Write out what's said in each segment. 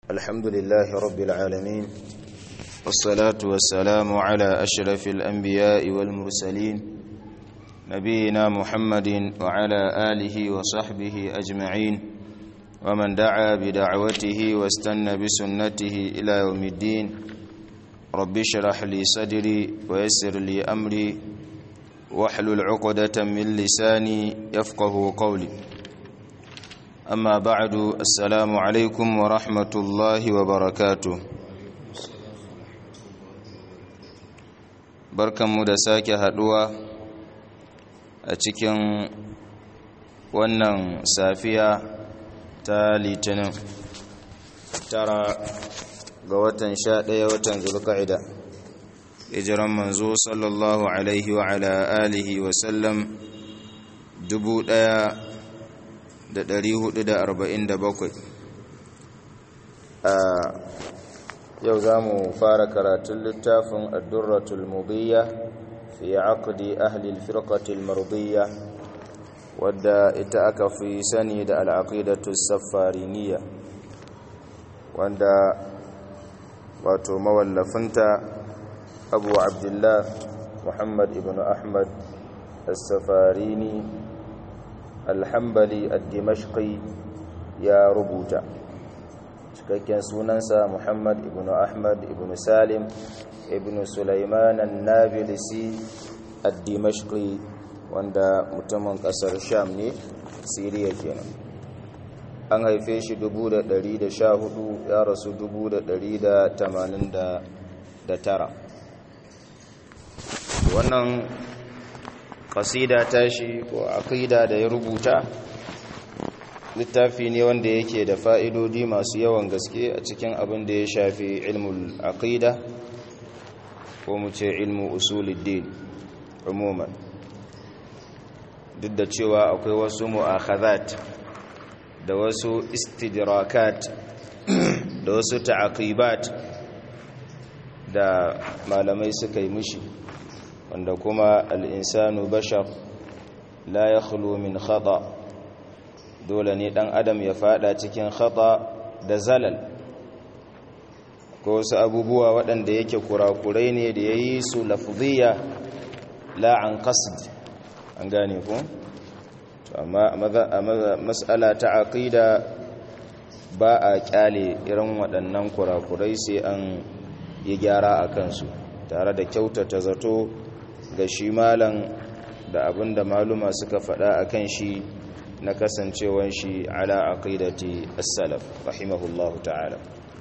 الحمد لله رب العالمين والصلاة والسلام على أشرف الأنبياء والمرسلين نبينا محمد وعلى آله وصحبه أجمعين ومن دعا بدعوته واستنى بسنته إلى يوم الدين رب اشرح لي صدري ويسر لي أمري واحلل عقدة من لساني يفقه قولي أما بعد السلام عليكم ورحمة الله وبركاته barkanmu da sake haduwa a cikin wannan safiya ta litinin tara ga watan sha ɗaya watan zulka'ida hijiran manzo sallallahu alaihi wa ala alihi wa sallam dubu ɗaya da ɗari hudu da arba'in da bakwai a yau za mu fara karatun littafin addurratul mudiyya fi aqdi ahli alfirqatil mardiyya wadda ita aka fi sani da al'aqidatu safariniyya wanda wato mawallafinta abu abdullah muhammad ibn ahmad as-safarini alhambali al-dimashqi ya rubuta cikakken sunansa muhammad ibn ahmad ibn salim ibn sulaiman an-nabilisi al-dimashqi wanda mutumin kasar sham ne siriya kenan an haife shi 1114 ya rasu 1189 wannan kasida tashi ko aqida da ya rubuta littafi ne wanda yake da fa'idodi masu yawan gaske a cikin abin da ya shafi ilmul aqida ko mu ce ilmu usuluddin umuman duk da cewa akwai wasu mu'akhazat da wasu istidrakat da wasu ta'aqibat da malamai suka yi mushi wanda kuma al'insanu bashar la ya min khata dole ne ɗan adam ya fada cikin khata da zalal ko wasu abubuwa waɗanda yake kurakurai ne da ya yi su lafziya la'an qasd an gane ku amma a matsala ta aƙida ba a ƙyale irin waɗannan kurakurai sai an yi gyara a kansu tare da kyautata zato ga shi malan da abin da maluma suka faɗa a kan shi na kasancewan shi ala aqidati as-salaf rahimahullahu ta'ala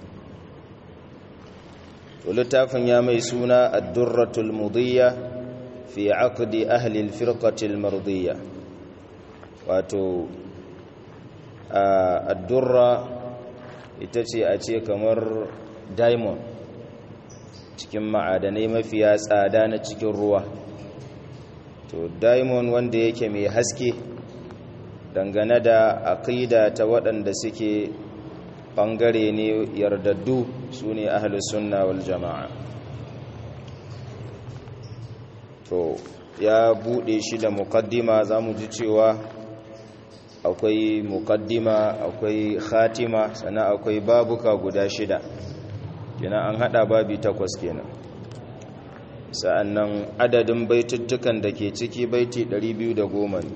to littafin ya mai suna ad-durratul mudiyya fi aqdi ahli al-firqati al-mardiyya wato ad-durra ita ce a ce kamar diamond cikin ma'adanai mafiya tsada na cikin ruwa to diamond wanda yake mai haske dangane da aqida ta waɗanda suke ɓangare ne yardaddu su ne sunna wal jama'a to ya buɗe shi da mukaddima za mu ji cewa akwai mukaddima akwai khatima sannan akwai babuka guda shida kenan an hada babi takwas kenan sa'annan adadin baituttukan da ke ciki baiti 210 ne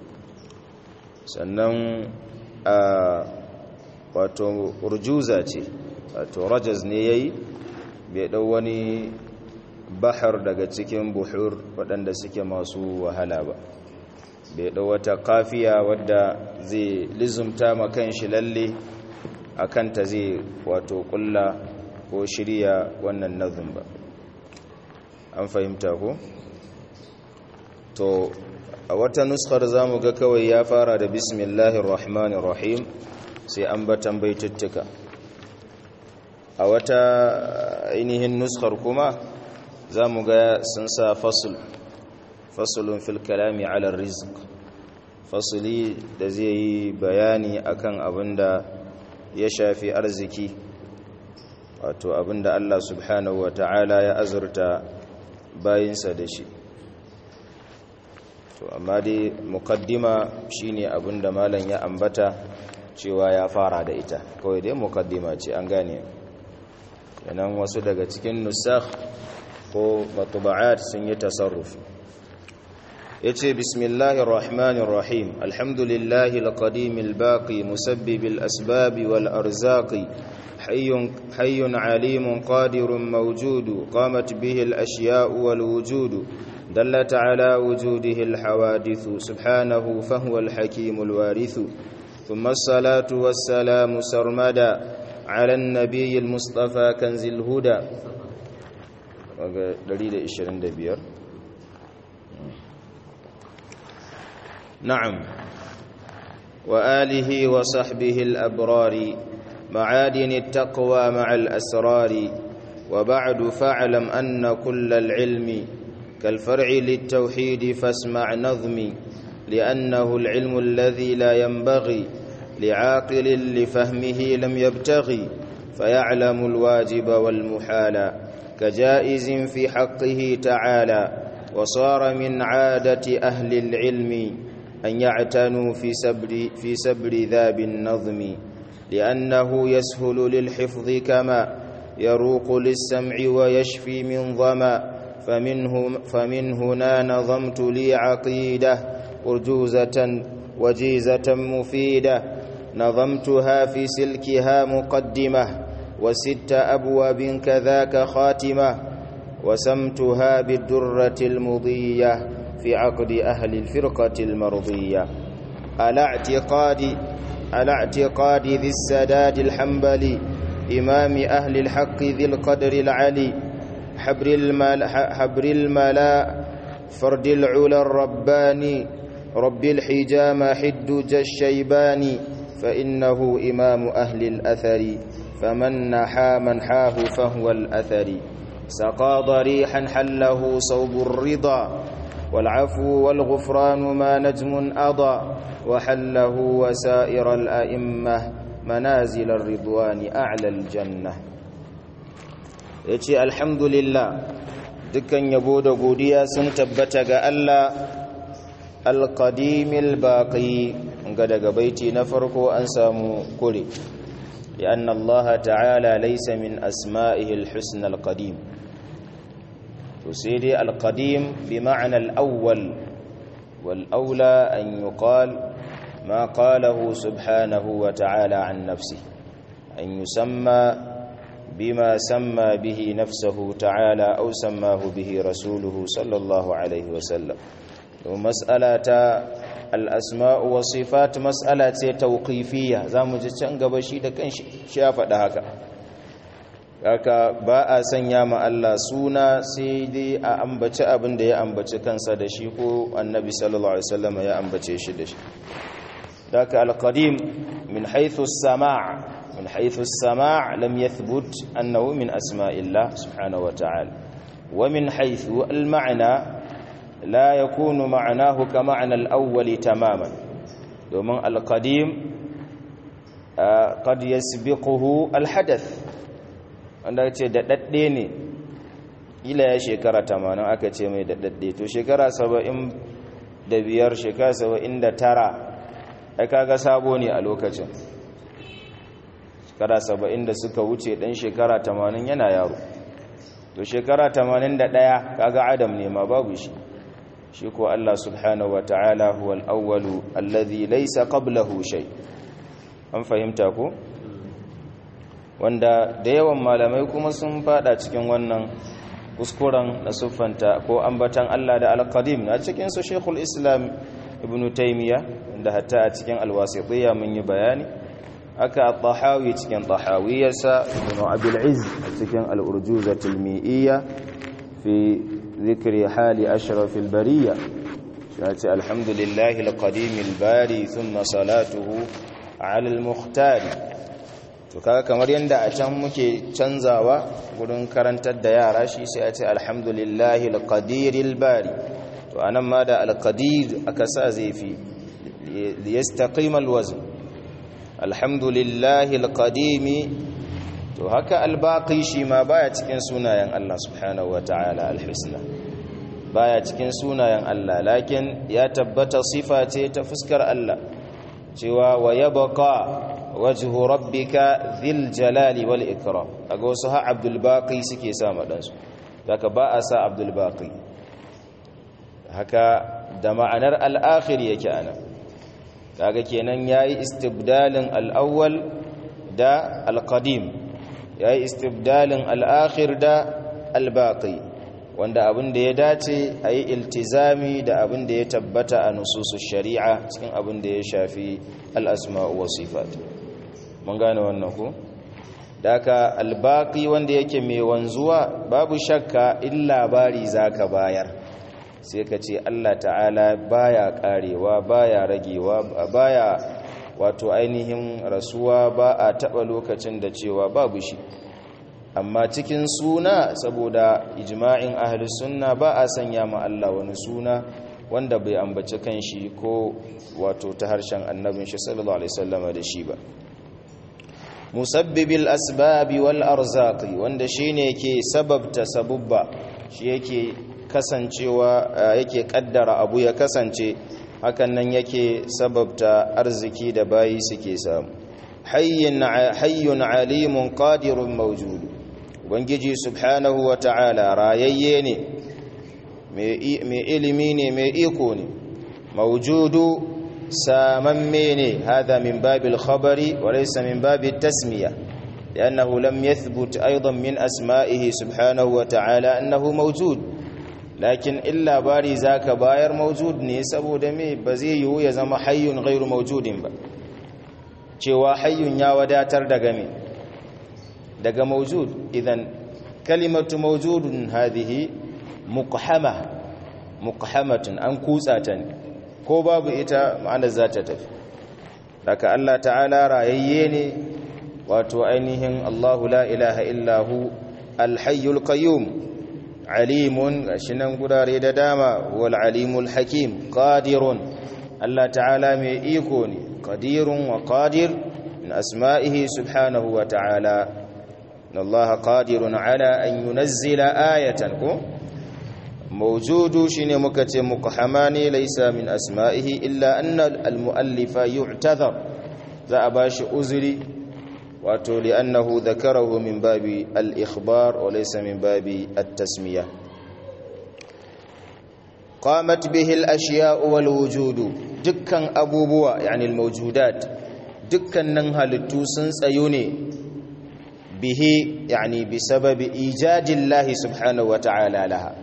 sannan a wato urjuza ce wato rajaz ne yayi bai dau wani bahar daga cikin buhur waɗanda suke masu wahala ba bai dau wata kafiya wadda zai lizumta makan shi lalle akan ta zai wato kulla ko shirya wannan nazin ba an fahimta ko to a wata nuskar zamu ga kawai ya fara da bismillahir rahmanir rahim sai ambatan baituttuka a wata ainihin nuskar kuma zamu ga sun sa fasl faslun fil kalami ala rizq fasli da zai yi bayani akan abinda ya shafi arziki wato abinda Allah subhanahu wa ta'ala ya azurta bayinsa da shi to amma dai mukaddima shine abinda malam ya ambata cewa ya fara da ita kawai dai mukaddima ce an gane yanan wasu daga cikin nusakh ko matuba'at sun yi tasarrufi yace bismillahir rahmanir rahim alhamdulillahi alqadimil baqi musabbibil asbabi wal arzaqi hayyun hayyun alimun qadirun mawjudu qamat bihi al ashya'u wal wujudu دلت على وجوده الحوادث سبحانه فهو الحكيم الوارث ثم الصلاة والسلام سرمدا على النبي المصطفى كنز الهدى دليل 25 نعم وآله وصحبه الأبرار معادن التقوى مع الأسرار وبعد فاعلم أن كل العلم كالفرع للتوحيد فاسمع نظمي لأنه العلم الذي لا ينبغي لعاقل لفهمه لم يبتغي فيعلم الواجب والمحال كجائز في حقه تعالى وصار من عادة أهل العلم أن يعتنوا في سبر, في سبر ذاب النظم لأنه يسهل للحفظ كما يروق للسمع ويشفي من ظمأ فمنه فمن هنا نظمت لي عقيدة أرجوزة وجيزة مفيدة نظمتها في سلكها مقدمة وست أبواب كذاك خاتمة وسمتها بالدرة المضية في عقد أهل الفرقة المرضية على اعتقاد على اعتقاد ذي السداد الحنبلي إمام أهل الحق ذي القدر العلي حبر الملا, حبر الملا فرد العلا الرباني رب الحجام حدج الشيباني فإنه إمام أهل الأثر فمن نحى منحاه فهو الأثر سقى ضريحا حله صوب الرضا والعفو والغفران ما نجم أضى وحله وسائر الأئمة منازل الرضوان أعلى الجنة ya ce alhamdulillah dukkan yabo da godiya sun tabbata ga Allah alƙadimil baƙi ga daga baiti na farko an samu kure لأن الله تعالى ليس من أسمائه الحسن القديم تسيدي القديم بمعنى الأول والأولى أن يقال ما قاله سبحانه وتعالى عن نفسه أن يسمى بما سمى به نفسه تعالى أو سماه به رسوله صلى الله عليه وسلم ومسألة الأسماء والصفات مسألة توقيفية زامو جتشان غبشي da kanshi shi ya faɗa haka haka ba a sanya ma Allah suna sai dai a ambaci abin da ya ambaci kansa da shi ko annabi sallallahu alaihi wasallam ya ambace shi da shi daka al-qadim min haythu as-sama' من حيث السماع لم يثبت أنه من أسماء الله سبحانه وتعالى ومن حيث المعنى لا يكون معناه كمعنى الأول تماما ومن القديم قد يسبقه الحدث wanda ce daɗaɗɗe ne ila ya shekara tamanin aka ce mai daɗaɗɗe to shekara saba'in da biyar shekara saba'in da tara ai kaga sabo ne a lokacin shekara saba'in da suka wuce ɗan shekara tamanin yana yaro to shekara tamanin da ɗaya kaga adam ne ma babu shi shi ko Allah subhanahu wa ta'ala huwal awwalu alladhi laysa qablahu shay an fahimta ko wanda da yawan malamai kuma sun fada cikin wannan kuskuren na siffanta ko ambatan Allah da al-qadim a cikin su Sheikhul Islam Ibn Taymiyyah da hatta a cikin al-Wasitiyya mun yi bayani aka tahawi cikin tahawiyarsa ibn abil izz cikin al-urjuzatul mi'iyya fi dhikri hali ashrafil bariyya yace alhamdulillahi al-qadim al-bari thumma salatuhu ala al-mukhtar to kaga kamar yanda a can muke canzawa gurin karantar da yara shi sai a ce alhamdulillahi al-qadir al-bari to anan ma da al-qadir aka sa zai fi liyastaqima al-wazn alhamdulillahi alqadimi to haka albaqi shi ma baya cikin sunayen Allah subhanahu wataala alhusna baya cikin sunayen Allah lakin ya tabbata sifa ce ta fuskar Allah cewa wa yabqa wajhu rabbika dhil jalali wal ikram kaga wasu ha abdul baqi suke sa madansu daga ba a sa abdul baqi haka da ma'anar al-akhir yake ana kaga kenan yayi istibdalin al-awwal da al-qadim yayi istibdalin al-akhir da al-baqi wanda abin da ya dace a yi iltizami da abin da ya tabbata a nususu shari'a cikin abin da ya shafi al'asma'u wa sifat mun gane wannan ku da aka albaki wanda yake mai wanzuwa babu shakka in labari za ka bayar sai ka ce allah ta'ala baya karewa baya ragewa baya wato ainihin rasuwa ba a taɓa lokacin da cewa babu shi amma cikin suna saboda ijma'in ahli sunna ba a sanya ma Allah wani suna wanda bai ambaci kanshi ko wato ta harshen annabin shi sallallahu alaihi wasallama da shi ba musabbibil asbabi wal arzaqi wanda shine yake sababta sabubba shi yake kasancewa yake kaddara abu ya kasance hakan nan yake sababta arziki da bayi suke samu hayyun hayyun alimun qadirun mawjudu ubangiji subhanahu wa ta'ala rayayye ne mai ilimi ne mai iko ne maujudu samamme ne hada min babil khabari wa laysa min babil tasmiya لأنه لم يثبت أيضا من أسمائه سبحانه وتعالى أنه موجود لكن إلا باري ذاك باير موجود ne saboda me ba zai yiwu ya zama hayyun ghairu mawjudin ba cewa hayyun ya wadatar daga me daga mawjud idan kalimatu mawjudun hadhihi muqhama muqhamatun an kutsa ta ne ko babu ita ma'anar za ta tafi daga Allah ta'ala rayayye ne wato ainihin Allahu la ilaha illahu alhayyul qayyum alimun gashinan gurare da dama wal alimul hakim qadirun Allah ta'ala mai iko ne qadirun wa qadir min asma'ihi subhanahu wa ta'ala إن الله قادر على أن ينزل آية موجود شين مكت مقحماني ليس من أسمائه إلا أن المؤلف يعتذر ذا أباش أزري واتو لأنه ذكره من باب الإخبار وليس من باب التسمية قامت به الأشياء والوجود دكا أبو بوا يعني الموجودات دكا ننهى للتوسنس أيوني به يعني بسبب إيجاد الله سبحانه وتعالى لها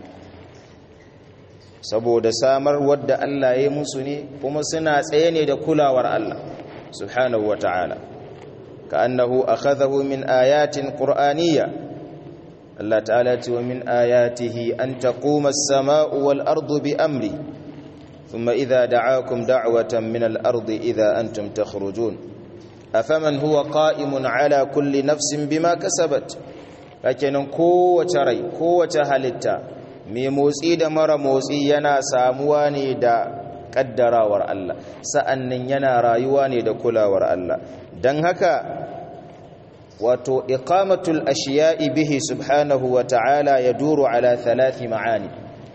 saboda samar wadda Allah ya musu ne kuma suna tsaye ne da kulawar Allah subhanahu wa ta'ala ka annahu akhadhahu min ayatin qur'aniyya Allah ta'ala ce wa min ayatihi an taquma as-samaa'u wal ardu bi amri thumma idha da'akum da'watan min al-ardi idha antum takhrujun afaman huwa qa'imun ala kulli nafsin bima kasabat kakenan kowace rai kowace halitta mai motsi da mara motsi yana samuwa ne da kaddarawar Allah sa'annan yana rayuwa ne da kulawar Allah dan haka wato iqamatul ashiya'i bihi subhanahu wa ta'ala yaduru ala thalathi ma'ani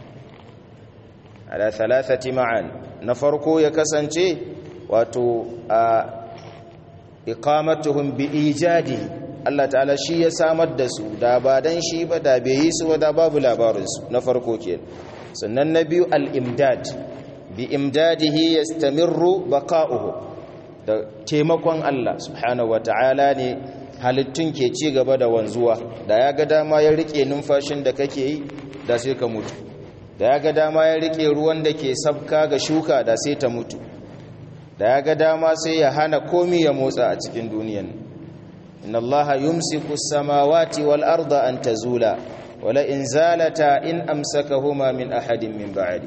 ala thalathati ma'ani na farko ya kasance wato a iqamatuhum bi ijadi Allah ta'ala shi ya samar da su da ba dan shi ba da bai yi su ba da babu labarin su na farko kenan sannan na biyu al-imdad bi imdadihi yastamirru baqa'uhu da taimakon Allah subhanahu wata'ala ne halittun ke ci gaba da wanzuwa da ya ga dama ya rike numfashin da kake yi da sai ka mutu da ya ga dama ya rike ruwan da ke sabka ga shuka da sai ta mutu da ya ga dama sai ya hana komi ya motsa a cikin duniyan inna allaha yumsiku samawati wal arda an tazula wala in zalata in amsakahuma min ahadin min ba'di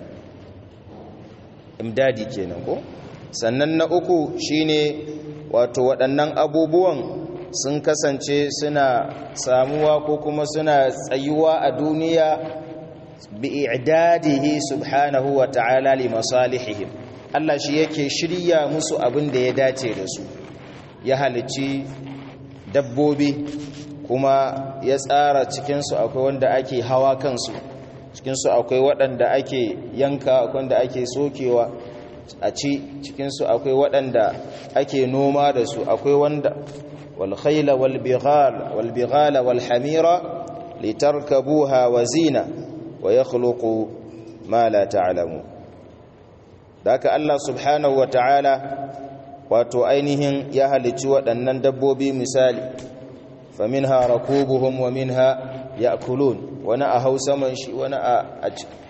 imdadi kenan ko sannan na uku shine wato waɗannan abubuwan sun kasance suna samuwa ko kuma suna tsayuwa a duniya bi i'dadihi subhanahu wa ta'ala li masalihihim Allah shi yake shirya musu abin da ya dace da su ya halicci dabbobi kuma ya tsara cikinsu akwai wanda ake hawa kansu cikinsu akwai waɗanda ake yanka akwai wanda ake sokewa a ci cikinsu akwai waɗanda ake noma da su akwai wanda walkhaila walbighala walhamira litarkabuha wa zina wa ya khuluqu ma la ta'lamu da haka Allah subhanahu wa ta'ala wato ainihin ya halicci waɗannan dabbobi misali faminha rakubuhum wa minha ya'kulun wani a hausa man shi wani a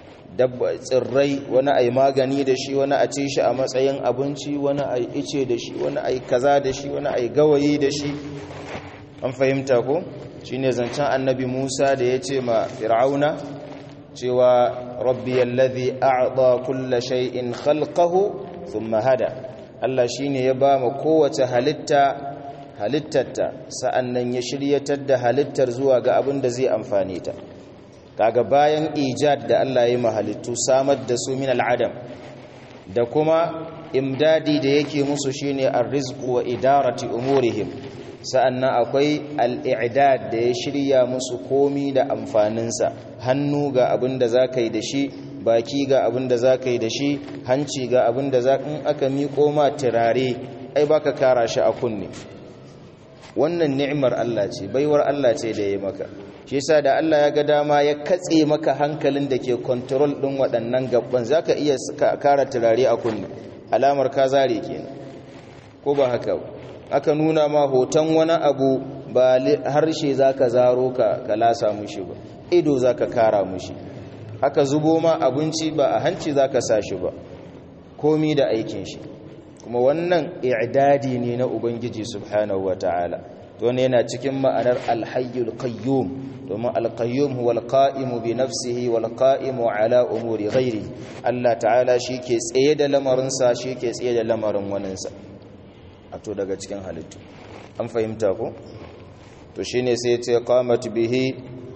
tsirrai wani a yi magani da shi wani a ci shi a matsayin abinci wani a yi ice da shi wani a yi kaza da shi wani a yi gawayi da shi an fahimta ko shi ne zancen annabi musa da ya ce ma fir'auna cewa rabbi yallazi a'ta kulla shay'in khalqahu thumma hada Allah shine ya ba ma kowace halitta halittarta sa'annan ya shiryatar da halittar zuwa ga abin da zai amfane ta kaga bayan ijad da Allah ya mahalittu samar da su min al'adam da kuma imdadi da yake musu shine arrizqu wa idarati umurihim sa'annan akwai al'idad da ya shirya musu komi da amfaninsa hannu ga abin da za ka yi da shi baki ga abin da za ka yi da shi hanci ga abin da za in aka miƙo ma turare ai baka kara shi a kunne wannan ni'imar Allah ce baiwar Allah ce da ya maka shi yasa da Allah ya ga dama ya katse maka hankalin da ke control din waɗannan gabban zaka iya kara turare a kunne alamar ka zare kenan ko ba haka aka nuna ma hoton wani abu ba harshe zaka zaro ka ka lasa mushi ba ido zaka kara mushi aka zubo ma abinci ba a hanci zaka sa shi ba komi da aikin shi kuma wannan i'dadi ne na ubangiji subhanahu wataala to ne yana cikin ma'anar alhayyul qayyum domin alqayyum huwa alqa'imu bi nafsihi wal qa'imu ala umuri ghairi Allah ta'ala shike tsaye da lamarin sa shike tsaye da lamarin wanin sa to daga cikin halittu an fahimta ko to shine sai ce qamat bihi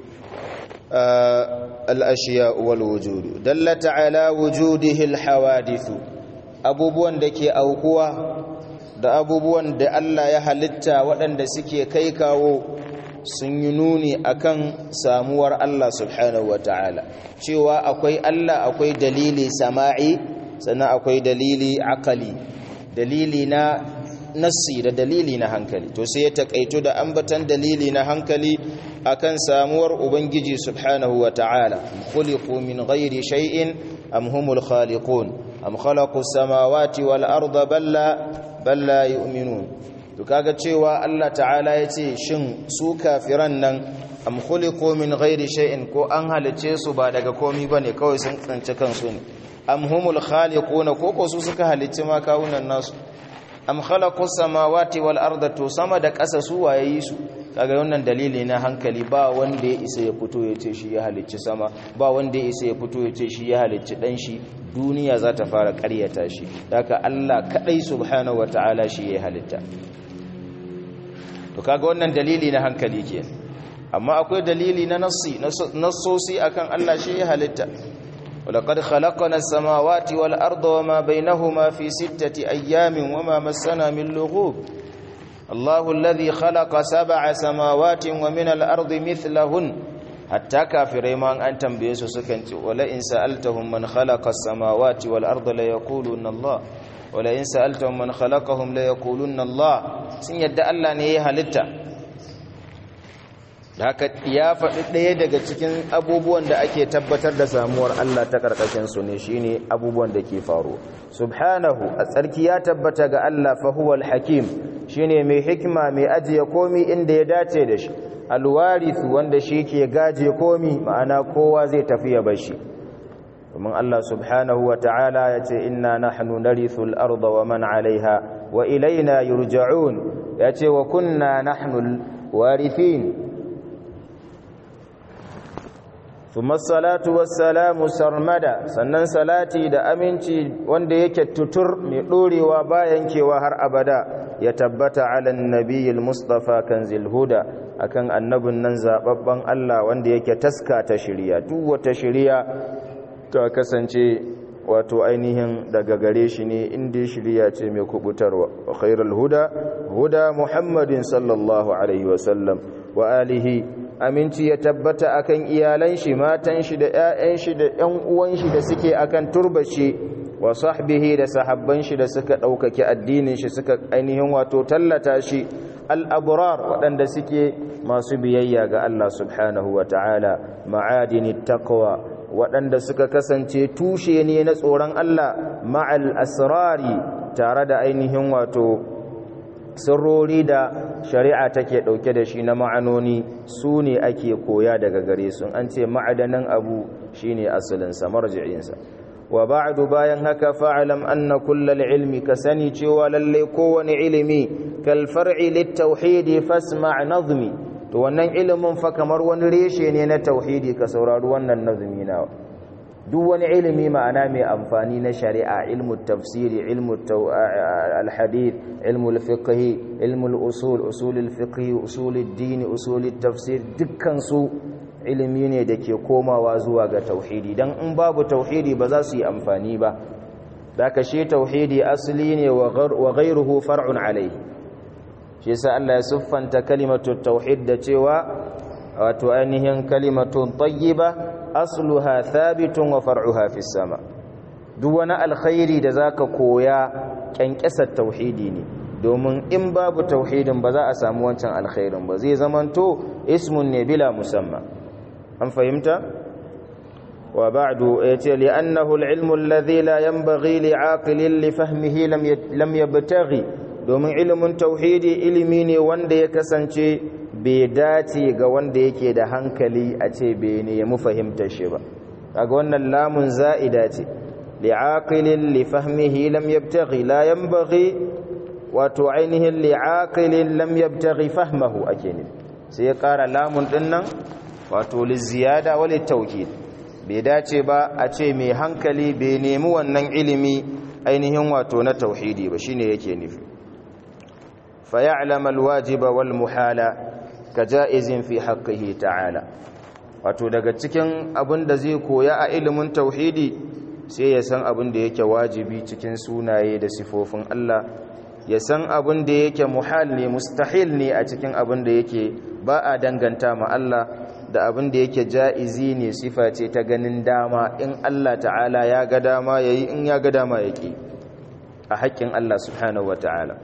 al-ashiya wal wujud dallata ala wujudihi al-hawadithu abubuwan da ke aukuwa da abubuwan da Allah ya halitta waɗanda suke kai kawo sun yi nuni akan samuwar Allah subhanahu wa ta'ala cewa akwai Allah akwai dalili sama'i sannan akwai dalili akali dalili na nassi da dalili na hankali to sai ya takaito da ambatan dalili na hankali akan samuwar ubangiji subhanahu wa ta'ala khuliqu min ghairi shay'in am humul khaliqun am khalaqu samawati wal arda balla balla yu'minun to kaga cewa Allah ta'ala yace shin su kafiran nan am khuliqu min ghairi shay'in ko an halice su ba daga komi bane kawai sun tsance kansu ne am humul khaliquna ko ko su suka halice ma kawunan nasu am khalaqu samawati wal arda to sama da ƙasa su waye yi su kaga wannan dalili na hankali ba wanda ya isa ya fito ya ce shi ya halicci sama ba wanda ya isa ya fito ya ce shi ya halicci dan shi duniya za ta fara ƙaryata shi daga Allah kadai subhanahu wataala shi ya halitta to kaga wannan dalili na hankali ke amma akwai dalili na nassi nassosi akan Allah shi ya halitta ولقد خلقنا السماوات والأرض وما بينهما في ستة أيام وما مسنا من لغوب الله الذي خلق سبع سماوات ومن الأرض مثلهن حتى كافرين ما أن تنبيس سكنت ولئن سألتهم من خلق السماوات والأرض ليقولون الله ولئن سألتهم من خلقهم ليقولون الله سن يدى الله نيها لتا haka ya faɗi ɗaya daga cikin abubuwan da ake tabbatar da samuwar Allah ta ƙarƙashin su ne shine abubuwan da ke faru subhanahu a tsarki ya tabbata ga Allah fa huwal hakim shine mai hikima mai ajiye komi inda ya dace da shi alwarith wanda shi ke gaje komi ma'ana kowa zai tafi ya bashi domin Allah subhanahu wa ta'ala ya ce inna nahnu narithul arda wa man 'alayha wa ilaina yurja'un ya ce wa kunna nahnu warithin ثم الصلاة والسلام سرمدا sannan salati da aminci wanda yake tutur mai dorewa bayan kewa har abada ya tabbata ala nabiyil mustafa kanzil huda akan annabin nan zababban Allah wanda yake taska ta shiriya duk wata shiriya ta kasance wato ainihin daga gare shi ne inda shiriya ce mai kubutarwa wa khairul huda huda muhammadin sallallahu alaihi wasallam wa alihi aminci ya tabbata akan iyalan shi matan shi da ƴaƴan shi da ƴan uwan shi da suke akan turbashi wa sahbihi da sahabban shi da suka ɗaukaki addinin shi suka ainihin wato tallata shi al'abrar waɗanda suke masu biyayya ga Allah subhanahu wa ta'ala ma'adini taqwa waɗanda suka kasance tushe ne na tsoron Allah ma'al asrari tare da ainihin wato sirrori da shari'a take ɗauke da shi na ma'anoni su ne ake koya daga gare su an ce ma'adanin abu shine asalinsa marji'insa wa ba'du bayan haka fa'alam anna kullal ilmi ka sani cewa lalle kowane ilimi kal far'i lit tauhidi fasma' nazmi to wannan ilimin fa kamar wani reshe ne na tauhidi ka saurari wannan nazmi nawa duk wani ilimi ma'ana mai amfani na shari'a ilmu tafsiri ilmu al-hadith ilmu al-fiqh ilmu al-usul usul al-fiqh usul ad-din usul at-tafsir dukkan su ilimi ne da ke komawa zuwa ga tauhidi dan in babu tauhidi ba za su yi amfani ba daka shi tauhidi asali ne wa ghayruhu far'un alayhi shi yasa Allah ya siffanta kalimatu tauhid da cewa wato ainihin kalimatun tayyiba asluha thabitun wa far'uha fis sama duk wani alkhairi da zaka koya kyankesar tauhidi ne domin in babu tauhidin ba za a samu wancan alkhairin ba zai zamanto ismun ne bila musamma an fahimta wa ba'du yace li annahu al-ilmu alladhi la yanbaghi li'aqilin li fahmihi lam yabtaghi domin ilimin tauhidi ilimi ne wanda ya kasance bai dace ga wanda yake da hankali a ce bai nemi fahimtar shi ba kaga wannan lamun za'ida ce li'aqilin li fahmihi lam yabtaghi la yanbaghi wato ainihin li'aqilin lam yabtaghi fahmahu ake ne sai ya kara lamun din nan wato liziyada wa litawkid bai dace ba a ce mai hankali bai nemi wannan ilimi ainihin wato na tauhidi ba shine yake nufi fa ya'lamu alwajiba wal muhala kaja'izin fi haqqihi ta'ala wato daga cikin abin da zai koya a ilimin tauhidi sai ya san abin da yake wajibi cikin sunaye da sifofin Allah ya san abin da yake muhal ne mustahil ne a cikin abin da yake ba a danganta ma Allah da abin da yake ja'izi ne sifa ce ta ganin dama in Allah ta'ala ya ga dama yayi in ya ga dama yake a haƙƙin Allah subhanahu wata'ala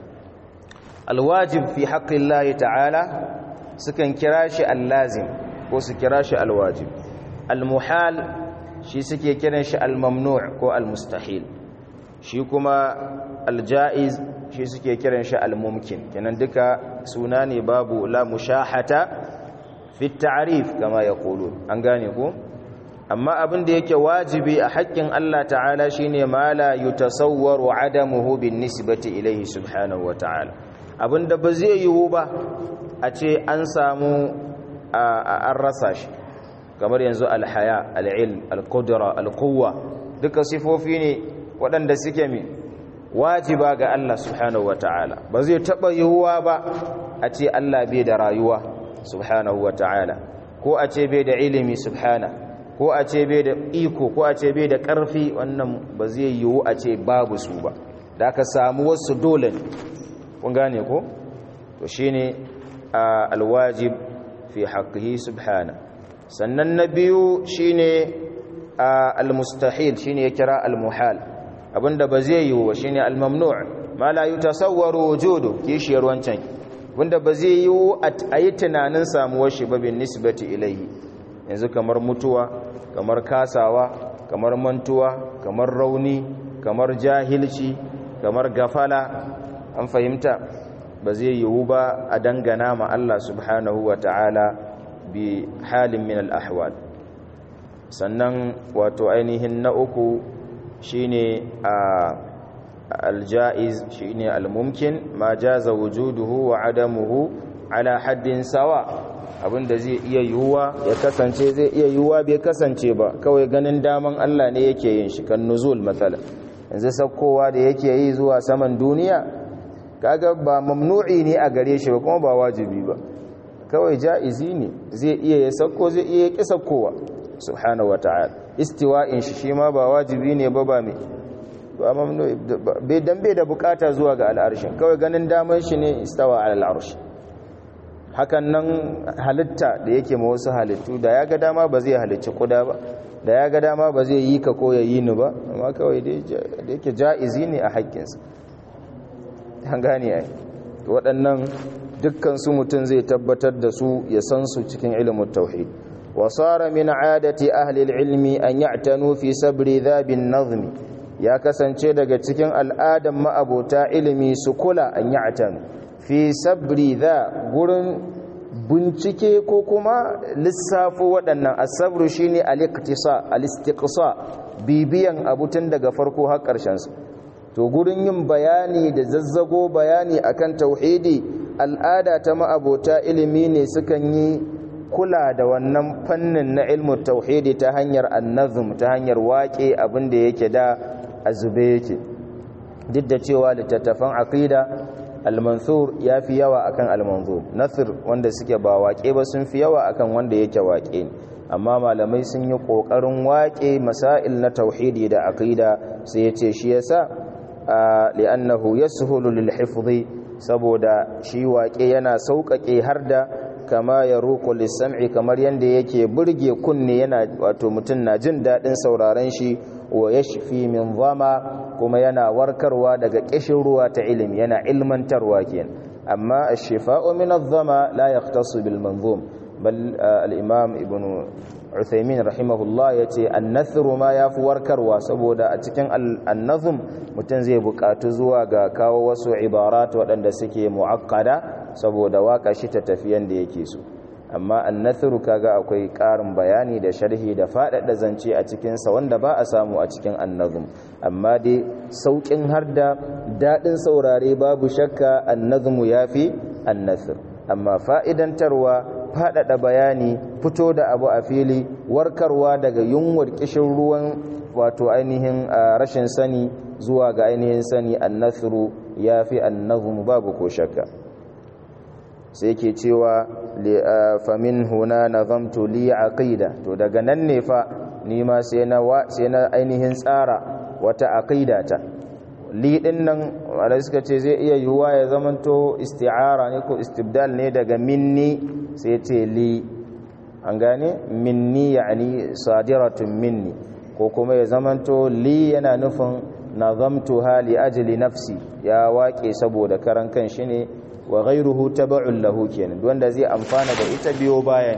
alwajib fi haƙƙin Allah ta'ala sukan kira shi allazim ko su kira shi alwajib almuhal shi suke kiran shi almamnu' ko almustahil shi kuma aljaiz shi suke kiran shi almumkin kenan duka suna ne babu la mushahata fi ta'rif kama yaqulun an gane ko amma abin da yake wajibi a haƙƙin Allah ta'ala shine ma la yutasawwaru adamuhu bin nisbati ilayhi subhanahu wa ta'ala abinda ba zai yiwu ba a ce an samu an rasa shi kamar yanzu alhaya al'ilm al-qudra al-quwwa duka sifofi ne waɗanda suke mi wajiba ga Allah subhanahu wata'ala ba zai taɓa yiwuwa ba a ce Allah bai da rayuwa subhanahu wata'ala ko a ce bai da ilimi subhana ko a ce bai da iko ko a ce bai da ƙarfi wannan ba zai yiwu a ce babu su ba da aka samu wasu dole ne kun gane ko to shine alwajib fi haqqihi subhana sannan na biyu shine almustahil shine ya kira almuhal abinda ba zai yiwu ba shine almamnu' ma la yutasawwaru wujudu kishiyar wancan wanda ba zai yiwu a yi tunanin samuwar shi ba bin nisbati ilaihi yanzu kamar mutuwa kamar kasawa kamar mantuwa kamar rauni kamar jahilci kamar gafala an fahimta ba zai yiwu ba a dangana ma Allah subhanahu wa ta'ala bi halin min al'ahwal sannan wato ainihin na uku shine a aljaiz shine almumkin ma jaza wujuduhu wa adamuhu ala haddin sawa abinda zai iya yiwuwa ya kasance zai iya yiwuwa bai kasance ba kawai ganin daman Allah ne yake yin shi kan nuzul matsala yanzu sakkowa da yake yi zuwa saman duniya kaga ba mamnu'i ne a gare shi ba kuma ba wajibi ba kawai ja'izi ne zai iya ya sakko zai iya ki sakkowa subhanahu wata'ala istiwa'in shi shi ma ba wajibi ne ba ba me ba mamnu'i bai dan bai da bukata zuwa ga al'arshin kawai ganin daman shi ne istawa ala al'arsh hakan nan halitta da yake ma wasu halittu da ya ga dama ba zai halicci kuda ba da ya ga dama ba zai yi ka ko ya yi ni ba amma kawai da yake ja'izi ne a haƙƙinsa an gane ai waɗannan dukkan su mutum zai tabbatar da su ya san su cikin ilimin tauhid wa sara min adati ahli ilmi an ya'tanu fi sabri dhabin nazmi ya kasance daga cikin al'adan ma'abota ilimi su kula an ya'tanu fi sabri dha gurin bincike ko kuma lissafo waɗannan asabru shine al-iqtisa al-istiqsa bibiyan abu tun daga farko har ƙarshen su to gurin yin bayani da zazzago bayani akan tauhidi al'ada ta ma'abota ilimi ne sukan yi kula da wannan fannin na ilmu tauhidi ta hanyar annazum ta hanyar waƙe abin da yake da azube yake duk da cewa littattafan aqida al-mansur ya fi yawa akan al-manzur nasir wanda suke ba waƙe ba sun fi yawa akan wanda yake waƙe amma malamai sun yi ƙoƙarin waƙe masail na tauhidi da aqida sai ya ce shi yasa li'annahu yashulu lil hifzi saboda shi waƙe yana sauƙaƙe har da kama ya roƙo lissam'i kamar yadda yake burge kunne yana wato mutum na jin daɗin sauraron shi wa ya shafi min zama kuma yana warkarwa daga ƙishin ruwa ta ilimi yana ilmantarwa kenan amma a shifa'u min zama la yaqtasu bil manzum bal al-imam ibn Uthaymin rahimahullah ya ce annathiru ma ya fi warkarwa saboda a cikin annazum mutum zai buƙatu zuwa ga kawo wasu ibarat waɗanda suke mu'akkada saboda waka shi ta tafiyan da yake so amma annathiru kaga akwai ƙarin bayani da sharhi da faɗaɗa zance a cikinsa wanda ba a samu a cikin annazum amma dai sauƙin har da daɗin saurare babu shakka annazumu ya fi annathir amma fa'idantarwa faɗaɗa bayani fito da abu a fili warkarwa daga yunwar ƙishin ruwan wato ainihin rashin sani zuwa ga ainihin sani annathiru ya fi annazum babu ko shakka sai ke cewa famin huna nazamtu li aqida to daga nan ne fa ni ma sai na sai na ainihin tsara wata aqida ta li din nan wanda suka ce zai iya yiwuwa ya zamanto isti'ara ne ko istibdal ne daga minni sai ce li an gane minni yani sadiratun minni ko kuma ya zamanto li yana nufin nazamtuha li ajli nafsi ya waƙe saboda karan kan shi ne wa ghairuhu taba'un lahu kenan wanda zai amfana da ita biyo bayan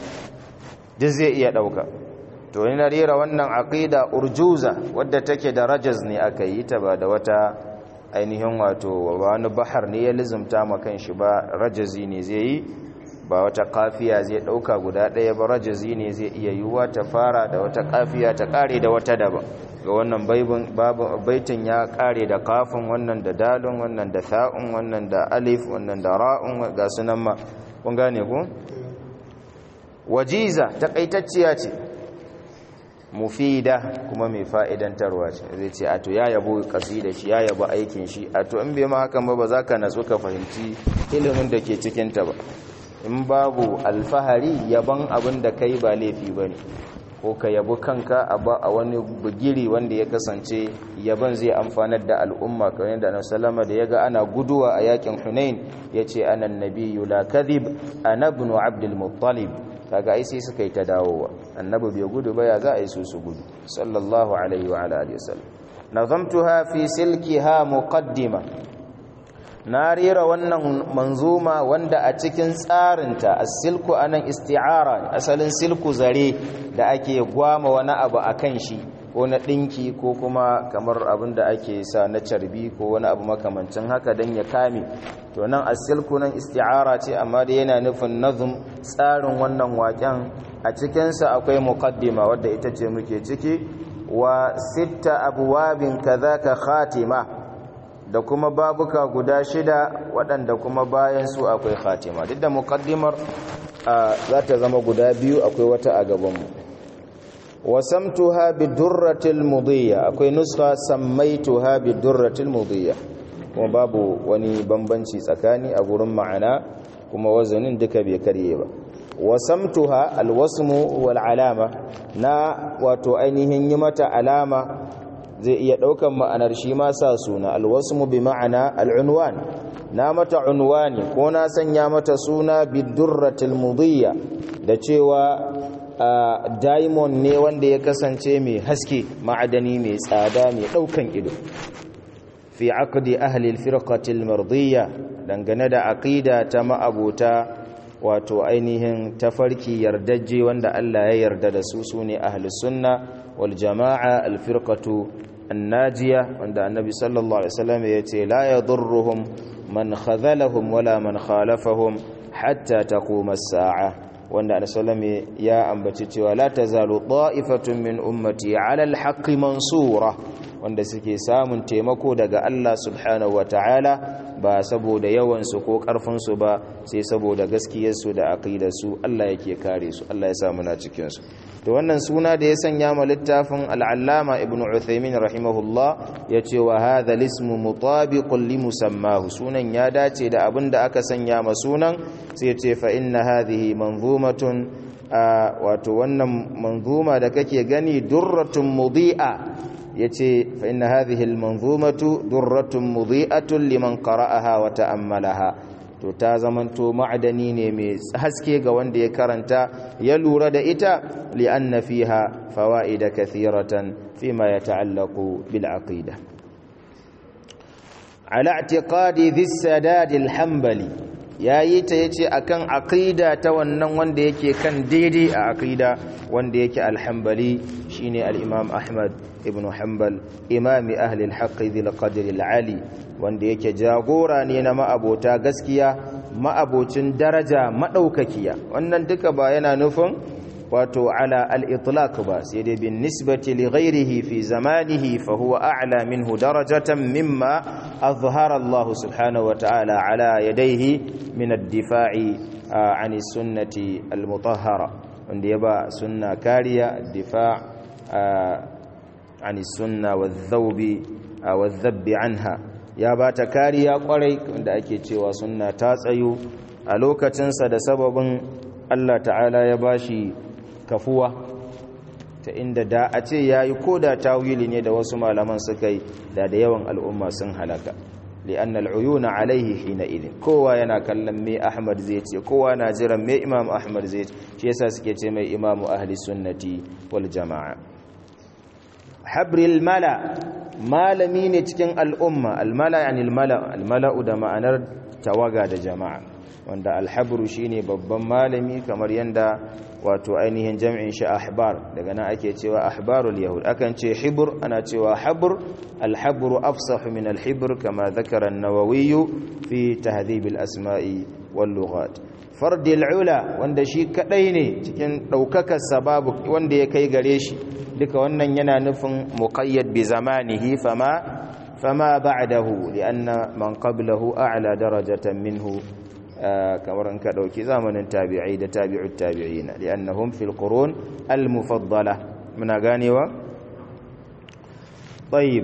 duk zai iya dauka to ni na rera wannan aqida urjuza wadda take da rajaz ne aka yi ta ba da wata ainihin wato wani bahar ne ya lizumta ma kanshi ba rajazi ne zai yi ba wata kafiya zai dauka guda daya ba rajazi ne zai iya yiwuwa ta fara da wata kafiya ta kare da wata daban ga wannan baitin ya kare da kafin wannan da dalun wannan da tha'un wannan da alif wannan da ra'un ga sunan ma kun gane ku wajiza takaitacciya ce mufida kuma mai fa'idantarwa ce zai ce ato ya yabo kasida shi ya yabo aikin shi ato in bai ma hakan ba ba za ka natsu ka fahimci ilimin da ke cikinta ba in babu alfahari yaban abin da kai ba laifi ba ne ko ka yabi kanka a wani bugiri wanda ya kasance yaban zai amfanar da al'umma kamar yadda na salama da ya ga ana guduwa a yakin hunain ya ce anan nabiyyu la kadhib ana ibn abdul muttalib kaga ai sai suka yi ta dawowa annabi bai gudu ba ya za a yi su su gudu sallallahu alaihi wa alihi wasallam nazamtuha fi silkiha muqaddima na rera wannan manzuma wanda a cikin tsarinta as-silku anan isti'ara asalin silku zare da ake gwama wani abu akan shi ko na dinki ko kuma kamar abin da ake sa na carbi ko wani abu makamancin haka dan ya kame to nan as-silku nan isti'ara ce amma da yana nufin nazum tsarin wannan waken a cikin sa akwai muqaddima wadda ita ce muke ciki wa sitta abwabin kadhaka khatima da kuma babuka guda shida waɗanda kuma bayan su akwai khatima duk da muqaddimar za ta zama guda biyu akwai wata a gabanmu wasamtuha bidurratil mudiyya akwai nuska sammaituha bidurratil mudiyya kuma babu wani bambanci tsakani a gurin ma'ana kuma wazanin duka bai karye ba wasamtuha alwasmu wal alama na wato ainihin yi mata alama zai iya ɗaukan ma'anar shi ma sa suna alwasmu bi ma'ana al'unwan na mata unwani ko na sanya mata suna bidurratil mudiyya da cewa diamond ne wanda ya kasance mai haske ma'adani mai tsada mai ɗaukan ido fi aqdi ahli al-firqati al-mardiyya dangane da aqida ta ma'abuta wato ainihin tafarki yardajje wanda Allah ya yarda da su sune ahli sunna wal jama'a al-firqatu an-najiya wanda annabi sallallahu alaihi wasallam yace la yadurruhum man khadhalahum wala man khalafahum hatta taquma as-sa'a wanda annabi ya ambaci cewa la tazalu ta'ifatun min ummati 'ala al-haqqi mansura wanda suke samun taimako daga Allah subhanahu ta'ala ba saboda yawansu ko ƙarfinsu ba sai saboda gaskiyarsu da aqidarsu Allah yake kare su Allah ya sa muna cikin su to wannan suna da ya sanya ma littafin al-allama ibnu uthaymin rahimahullah yace wa hadha al-ismu mutabiqun li musammahu sunan ya dace da abin da aka sanya ma sunan sai yace fa inna hadhihi manzumatun wato wannan manzuma da kake gani durratun mudi'a yace fa inna hadhihi almanzumatu durratun mudhi'atun liman qara'aha wa ta'ammalaha to ta zamanto ma'adani ne mai haske ga wanda ya karanta ya lura da ita li'anna fiha fawaida kathiratan fima yata'allaqu bil aqida ala i'tiqadi dhis sadad al hanbali yayi ta yace akan aqida ta wannan wanda yake kan daidai a aqida wanda yake al hanbali shine al imam ahmad ibn hanbal imami ahli al-haqqi dhil qadri al-ali wanda yake jagora ne na ma'abota gaskiya ma'abocin daraja madaukakiya wannan duka ba yana nufin wato ala al-itlaq ba sai dai bin nisbati li ghayrihi fi zamanihi fa huwa a'la minhu darajatan mimma azhara Allah subhanahu wa ta'ala ala yadayhi min ad-difa'i an sunnati al-mutahhara wanda ya ba sunna kariya difa' عن السنة والذوب والذب عنها ya ba ta kariya kwarai da ake cewa sunna ta tsayo a lokacinsa da sababin Allah ta'ala ya bashi kafuwa ta inda da a ce ya yi ko da tawili ne da wasu malaman suka yi da da yawan al'umma sun halaka li'an al'uyuna alaihi hina idin kowa yana kallon me ahmad zai ce kowa na jiran me imam ahmad zai ce shi yasa suke ce mai imamu ahli sunnati wal jama'a habril mala malami ne cikin al'umma almala yani almala almala'u da ma'anar tawaga da jama'a wanda alhabru shine babban malami kamar yanda wato ainihin jam'in shi ahbar daga nan ake cewa ahbarul yahud akan ce hibr ana cewa habr alhabru afsahu min alhibr kama dhakara an-nawawi fi tahdhib al-asma'i wal lughat fardil ula wanda shi kadai ne cikin daukakar sababu wanda ya kai gare shi duka wannan yana nufin muqayyad bi zamanihi fama fama ba'dahu lianna man qablahu a'la darajatan minhu kamar in ka dauki zamanin tabi'ai da tabi'ut tabi'ina liannahum fil qurun al mufaddala muna ganewa tayyib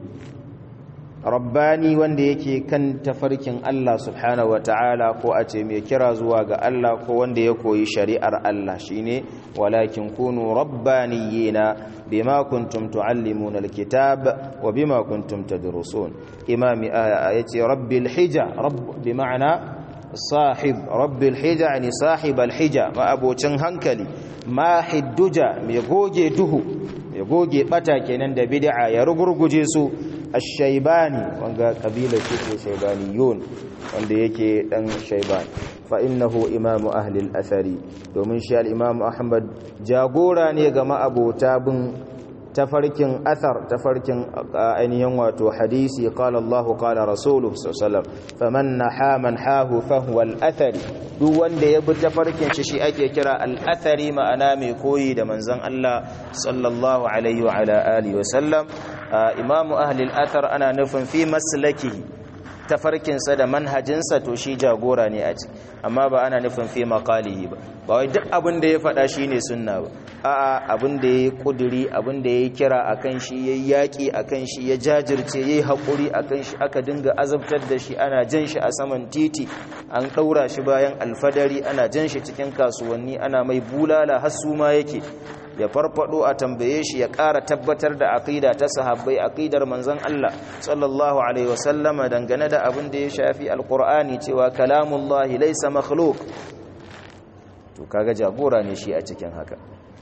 rabbani wanda yake kan tafarkin Allah subhanahu wataala ko a ce mai kira zuwa ga Allah ko wanda ya koyi shari'ar Allah shine walakin kunu rabbaniyina bima kuntum tuallimuna alkitab wa bima kuntum tadrusun imami yace rabbil hija rabb bima'ana sahib rabbil hija yani sahib alhija ma abocin hankali ma hidduja mai goge duhu mai goge bata kenan da bid'a ya rugurguje su الشيباني wanga kabila ce ce shaybaniyun wanda yake dan shayban fa innahu imamu ahli al-athari domin shi al-imam ahmad jagora ne ga ma'abota bin tafarkin athar tafarkin ainihin wato hadisi qala Allah qala rasuluhu sallallahu faman naha man hahu fa huwa al-athari duk wanda ya bi tafarkin shi shi ake kira al-athari ma'ana mai koyi da manzon Allah sallallahu alaihi wa ala alihi wa sallam imamu ahlil athar ana nufin fi maslakihi tafarkinsa da manhajinsa to shi jagora ne a ci amma ba ana nufin fi maqalihi ba ba wai duk abin da ya faɗa shine sunna ba a'a abin da yayi kuduri abin da yayi kira akan shi yayi yaki akan shi ya jajirce yayi hakuri akan shi aka dinga azabtar da shi ana jan shi a saman titi an daura shi bayan alfadari ana jan shi cikin kasuwanni ana mai bulala har su ma yake ya farfado a tambaye shi ya ƙara tabbatar da aqida ta sahabbai aqidar manzon Allah sallallahu alaihi wasallama dangane da abin da ya shafi alqur'ani cewa kalamullahi laysa makhluq to kaga jagora ne shi a cikin haka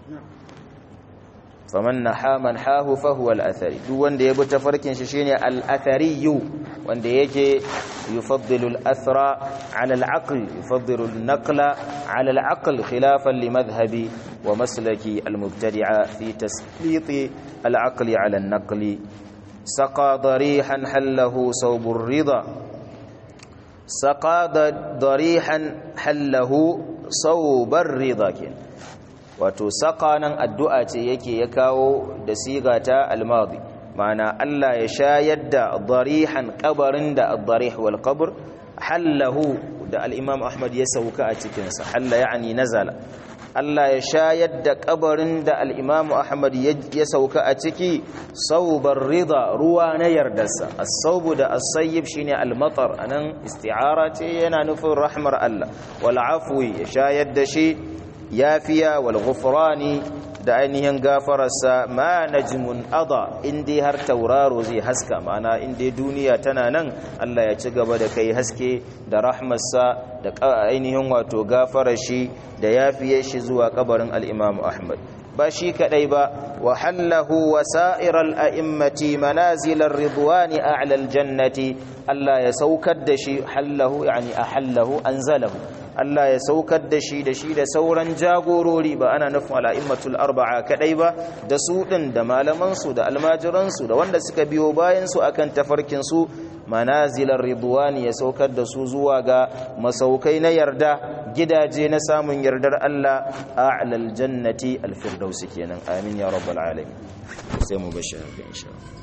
faman naha man hahu fa huwa al-athari duk wanda ya bi tafarkin shi shine al-athari wanda yake yufaddilu al-athra ala al-aql yufaddilu an-naqla ala al-aql khilafan li madhhabi wa maslaki al-mubtadi'a fi taslit al-aql ala an-naql saqa darihan hallahu sawb ar-ridha saqa darihan hallahu sawb ar-ridha kin wato sakanan addu'a ce yake ya kawo da siga ta almadi ma'ana Allah ya shayar da darihan kabarin da ad-darih wal qabr hallahu da al-imam Ahmad ya sauka a cikin sa halla yani nazala Allah ya shayar da kabarin da al-imam Ahmad ya sauka a ciki saubar rida ruwa na yardarsa as-saubu da as-sayyib shine al-matar anan isti'ara ce yana nufin rahmar Allah wal afwi ya shayar da shi yafiya wal ghufrani da ainihin gafararsa ma najmun ada indai har tauraro zai haska ma'ana indai duniya tana nan Allah ya ci gaba da kai haske da rahmarsa da ainihin wato gafarar shi da yafiyar shi zuwa kabarin al-Imam Ahmad ba shi kadai ba wa hallahu wasa'ir al-a'immati manazil ar-ridwani a'la al-jannati Allah ya saukar da shi hallahu yani ahallahu anzalahu Allah ya saukar da shi da shi da sauran jagorori ba ana nufin al'immatul arba'a kadai ba da su din da malamansu da almajiransu da wanda suka biyo bayansu akan tafarkinsu manazilar ridwani ya saukar da su zuwa ga masaukai na yarda gidaje na samun yardar Allah a'lal jannati alfirdausi kenan amin ya rabbal alamin sai mu bashi haka insha Allah